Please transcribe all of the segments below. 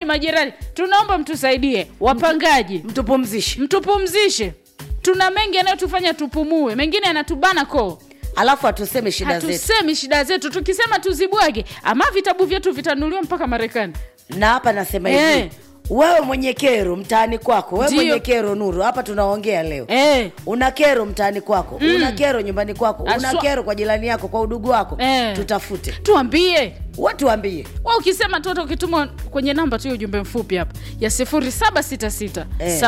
majirani tunaomba mtusaidie wapangaji mtupumzishe mtupumzishe tuna mengi yanayotufanya tupumue mengine yanatubana koo alafu hatuseme shida zetu hatusemi shida zetu tukisema tuzibwage ama vitabu vyetu vitanuliwa mpaka marekani na hapa nasema Eh. hivi wewe mwenye kero mtaani kwako wewe Ndio. mwenye kero nuru hapa tunaongea leo eh. una kero mtaani kwako mm. una kero nyumbani kwako una Aswa- kero kwa jirani yako kwa udugu wako Eh. tutafute tuambie watuambie wa ukisema tu hata ukituma kwenye namba tu ya ujumbe mfupi hapa ya 0766 Eh.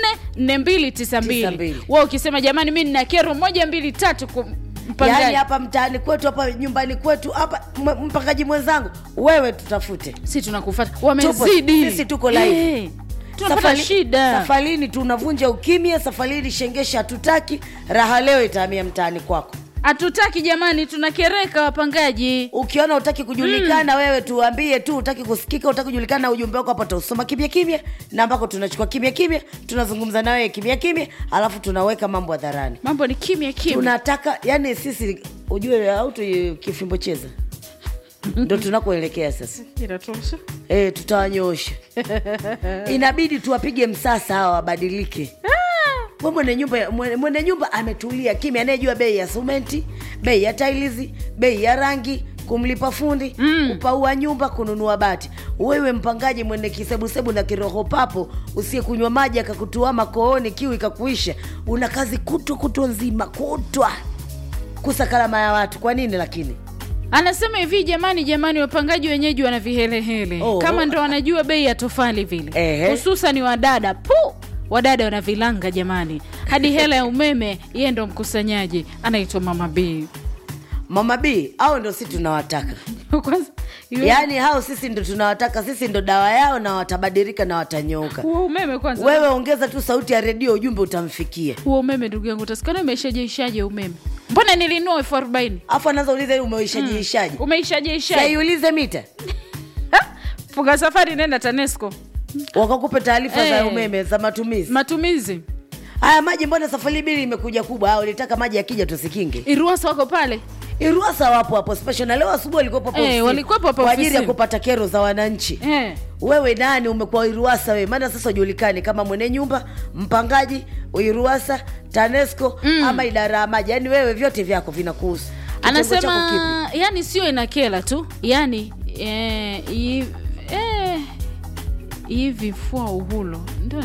744292 92. wa ukisema jamani mi nina kero moja mbili tatu ku- mpangaji yaani hapa mtaani kwetu hapa nyumbani kwetu hapa m- mpangaji mwenzangu wewe tutafute si tunakufata wamezidi sisi tuko live. Eh, tunapata shida safarini tunavunja ukimya safarini shengesha hatutaki raha leo itahamia mtaani kwako hatutaki jamani tunakereka wapangaji ukiona utaki kujulikana mm. wewe tuambie tu utaki kusikika utaki kujulikana ujumbe wako hapa tausoma kimya kimya na ambako tunachukua kimya kimya tunazungumza na wewe kimya kimya alafu tunaweka mambo hadharani mambo ni kimya kimya tunataka yani sisi ujue au tu kifimbo cheza ndo tunakoelekea sasa inatosha e, tutawanyoosha inabidi tuwapige msasa hawa wabadilike We mwenye nyumba mwenye, mwenye nyumba ametulia kimya anayejua bei ya sumenti bei ya tailizi bei ya rangi kumlipa fundi mm. kupaua nyumba kununua bati wewe mpangaji mwene kisebusebu na kiroho papo usiyekunywa maji akakutuama kooni kiu ikakuisha una kazi kutwa kutwa nzima kutwa kusakalama ya watu kwa nini lakini anasema hivi jamani jamani wapangaji wenyeji wana vihelehele Oh. kama ndo wanajua bei ya tofali vile Ehe. hususan wadada pu wadada wana vilanga jamani hadi hela ya umeme yeye ndo mkusanyaji anaitwa mama b mama b au ndo si tunawataka kwanza yule- yaani hao sisi ndo tunawataka sisi ndo dawa yao na watabadilika na watanyooka huo umeme kwanza wewe ongeza tu sauti ya redio ujumbe utamfikia huo umeme ndugu yangu utasikana umeishajeishaje umeme mbona nilinua elfu arobaini afu anaanza uliza hii umeishajiishaji umeishajeishaje saiulize mita funga safari nenda tanesco wakakupe taarifa za Eh. umeme za matumizi matumizi haya maji mbona safari bili imekuja kubwa au ulitaka maji yakija tusikinge iruasa wako pale iruasa wapo hapo special na leo asubuhi walikuwepo hapo Eh, ofisini walikuwepo hapo kwa ajili ya ofisini. kupata kero za wananchi eh. wewe nani umekuwa iruasa wewe maana sasa ujulikani kama mwene nyumba mpangaji iruasa tanesco mm. ama idara ya maji yaani wewe vyote vyako vinakuhusu Kitengo chako kipi? anasema yani sio inakela tu yani eh, i- eh, hivi fua uhulo ndo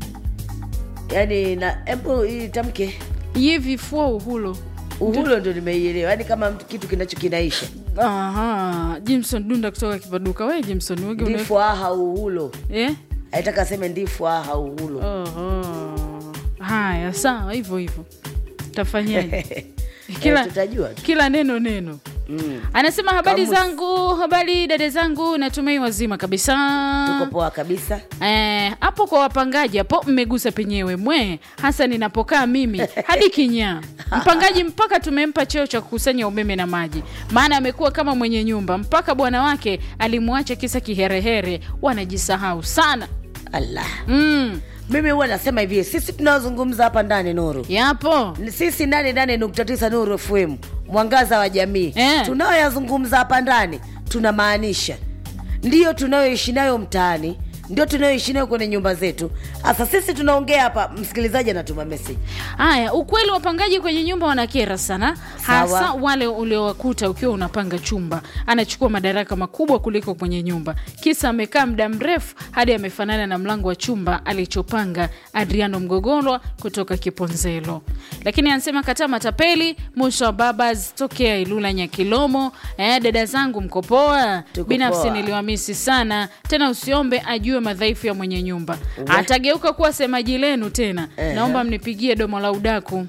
yaani na hebu itamke hivi fua uhulo uhulo ndo nimeielewa yaani kama mtu- kitu kinacho kinaisha aha jimson dunda kutoka kipaduka we jimson wege una- ndifu aha uhulo eh? aitaka aseme ndifu aha uhulo Oho. haya sawa hivyo hivyo tafanyaje kila, Eh, tutajua tu. kila neno neno mm. anasema habari Kamus. zangu habari dada zangu natumai wazima kabisa tuko poa kabisa Eh, hapo kwa wapangaji hapo mmegusa penyewe mwe hasa ninapokaa mimi hadi kinyaa mpangaji mpaka tumempa cheo cha kukusanya umeme na maji maana amekuwa kama mwenye nyumba mpaka bwana wake alimwacha kisa kiherehere wanajisahau sana allah mm, mimi huwa nasema hivi sisi tunaozungumza hapa ndani nuru yapo Ni sisi nane nane nukta tisa nuru fm mwangaza wa jamii Eh. tunayoyazungumza hapa ndani tunamaanisha ndiyo tunayoishi nayo mtaani ndio tunayoishi nayo kwenye nyumba zetu hasa sisi tunaongea hapa msikilizaji anatuma meseji haya ukweli wapangaji kwenye nyumba wanakera sana hasa Sawa. wale uliowakuta ukiwa unapanga chumba anachukua madaraka makubwa kuliko kwenye nyumba kisa amekaa muda mrefu hadi amefanana na mlango wa chumba alichopanga adriano mgogolwa kutoka kiponzelo lakini anasema kataa matapeli musa wa babas tokea ilula nyakilomo eh, dada zangu mkopoa Tuko binafsi poa. niliwamisi sana tena usiombe ajue madhaifu ya mwenye nyumba atageuka kuwa semaji lenu tena Ehe. naomba mnipigie domo la udaku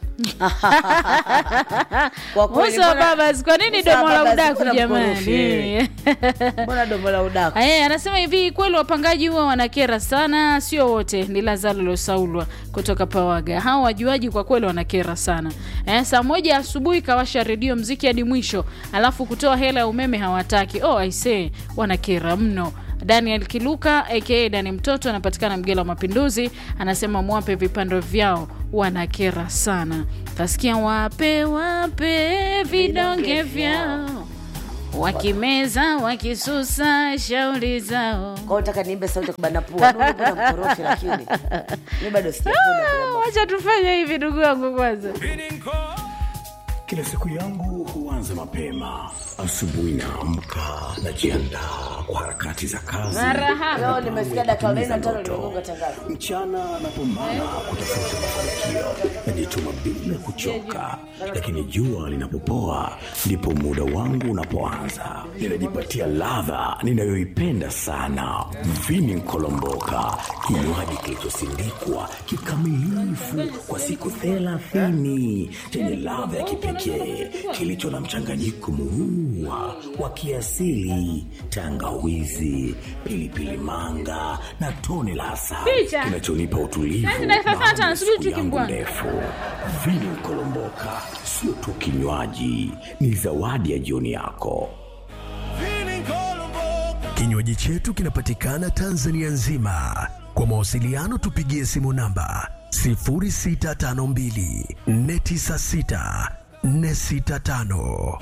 Kwa kweli, Musa wa mbona- babas kwa nini Musa wa domo la babas, udaku mbona mkorofi jamani wewe? mbona domo la udaku Eh, anasema hivi kweli wapangaji huwa wanakera sana sio wote ni lazalo losaulwa kutoka pawaga hao wajuaji kwa kweli wanakera sana eh, saa moja asubuhi kawasha redio mziki hadi mwisho alafu kutoa hela ya umeme hawataki oh, aisee wanakera mno daniel kiluka aka dani mtoto anapatikana mgela wa mapinduzi anasema mwape vipando vyao wanakera sana tasikia wape wape vidonge vyao wakimeza wakisusa shauri zao Kwa hiyo nataka niimbe sauti ya kubana pua. Nuru kuna mkorofi lakini mi bado sijakula Ah, wacha tufanye hivi ndugu yangu kwanza Kila siku yangu huanza mapema. Asubuhi naamka, najiandaa kwa harakati za kazi. marahaba Leo nimesikia dakika 45 limegonga tangazo. Mchana napambana kutafuta mafanikio, najituma bila kuchoka, lakini jua linapopoa ndipo muda wangu unapoanza. Ninajipatia ladha ninayoipenda sana, vini nkolomboka, kinywaji kilichosindikwa kikamilifu kwa siku thelathini chenye ladha ya kipekee kilicho na mchanganyiko muua wa kiasili, tangawizi, pilipili manga na tone la asali Picha. kinachonipa utulivu Kazi dakika baada ya tano, siku subiri tu yangu kimbwani. ndefu. Vini Kolomboka sio tu kinywaji, ni zawadi ya jioni yako. Kinywaji chetu kinapatikana Tanzania nzima. Kwa mawasiliano tupigie simu namba 0652 496 465.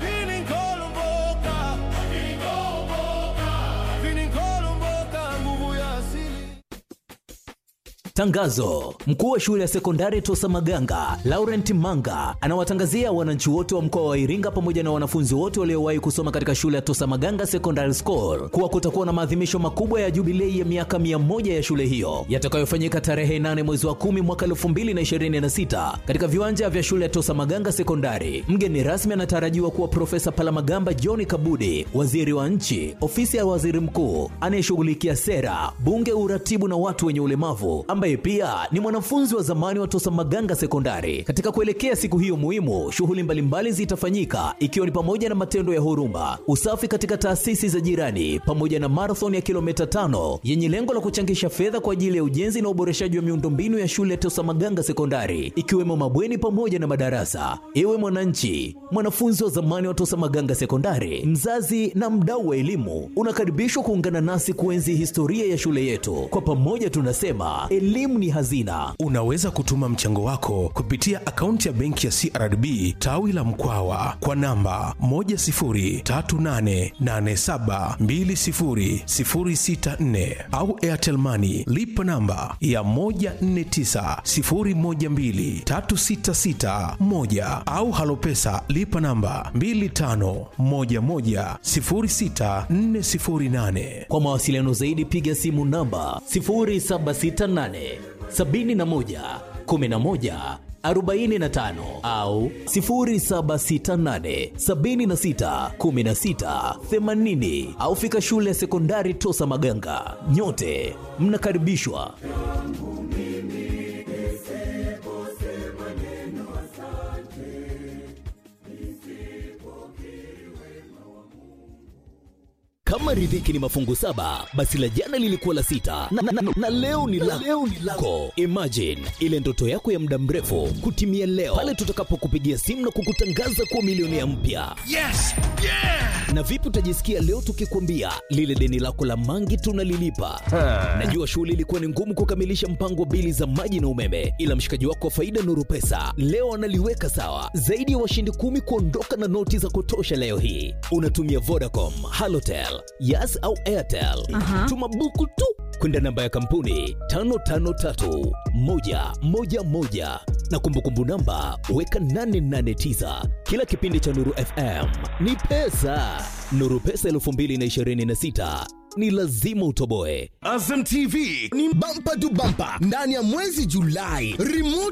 Tangazo: mkuu wa shule ya sekondari Tosa Maganga Laurent Manga anawatangazia wananchi wote wa mkoa wa Iringa pamoja na wanafunzi wote waliowahi kusoma katika shule ya Tosa Maganga Secondary School kuwa kutakuwa na maadhimisho makubwa ya jubilei ya miaka 100 ya shule hiyo yatakayofanyika tarehe 8 mwezi wa 10 mwaka 2026 katika viwanja vya shule ya Tosa Maganga Sekondari. Mgeni rasmi anatarajiwa kuwa Profesa Palamagamba John Kabudi, waziri wa nchi, ofisi ya waziri mkuu anayeshughulikia sera, bunge, uratibu na watu wenye ulemavu, ambaye pia ni mwanafunzi wa zamani wa Tosa Maganga Sekondari. Katika kuelekea siku hiyo muhimu, shughuli mbalimbali zitafanyika ikiwa ni pamoja na matendo ya huruma, usafi katika taasisi za jirani, pamoja na marathon ya kilomita tano yenye lengo la kuchangisha fedha kwa ajili ya ujenzi na uboreshaji wa miundombinu ya shule ya Tosa Maganga Sekondari, ikiwemo mabweni pamoja na madarasa. Ewe mwananchi, mwanafunzi wa zamani wa Tosa Maganga Sekondari, mzazi na mdau wa elimu, unakaribishwa kuungana nasi kuenzi historia ya shule yetu. Kwa pamoja tunasema elimu ni hazina. Unaweza kutuma mchango wako kupitia akaunti ya benki ya CRDB tawi la Mkwawa kwa namba 10388720064 au Airtel Money lipa namba ya 1490123661 au Halopesa lipa namba 25110648. Kwa mawasiliano zaidi piga simu namba 0768 71 11 45 au 0768 76 16 80 au fika shule ya sekondari Tosa Maganga. Nyote mnakaribishwa. Kama riziki ni mafungu saba, basi la jana lilikuwa la sita na, na, na, na leo ni la leo ni lako. Imagine ile ndoto yako ya muda mrefu kutimia leo pale tutakapokupigia simu na kukutangaza kuwa milionea mpya. Yes! Yeah! Na vipi utajisikia leo tukikwambia lile deni lako la mangi tunalilipa? Najua shughuli ilikuwa ni ngumu kukamilisha mpango wa bili za maji na umeme, ila mshikaji wako wa faida Nuru Pesa leo analiweka sawa. Zaidi ya washindi kumi kuondoka na noti za kutosha leo hii. Unatumia Vodacom, Halotel, Yas au Airtel. Tuma buku tu kwenda namba ya kampuni 553111 na kumbukumbu namba weka 889. Kila kipindi cha Nuru FM ni pesa. Nuru Pesa 2026 ni lazima utoboe. Azam TV ni bampa tu bampa ndani ya mwezi Julai. Remote